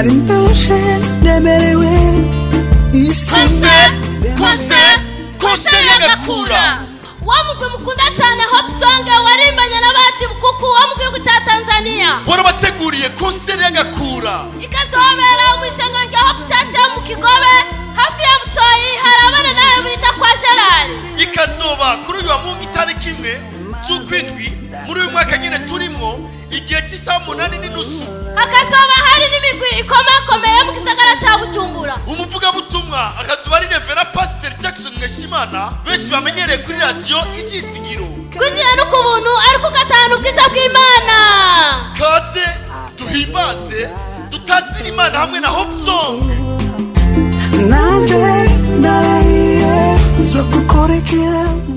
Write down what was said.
nari ndaje nemerewe isi kose kose kose y'agakura wa mugwi mukunda cyane hopsong warimbanye n'abati bukuku wo mu gihugu cya tanzania warabateguriye konseri y'agakura ikazobera mu ishengero rya hope church yo mu kigobe hafi ya butoyi hari abana nawe bita kwa gerari ikazoba kuri uyu wa mungu itariki imwe z'ukwindwi muri uyu mwaka nyine turimo igihe cy'isaha umunani n'inusu hakazoba hari n'imigwi ikomakomeye yo mu gisagara cya bujumbura umuvugabutumwa akazuba ari revera pasiteri jackson mweshimana benshi bamenyereye kuri radiyo ibyizigiro kwinjira no ku buntu ariko ugatahana ubwiza bw'imana kaze duhimbaze dutatire imana hamwe na hope song nanjye ndarahiye zo gukurikira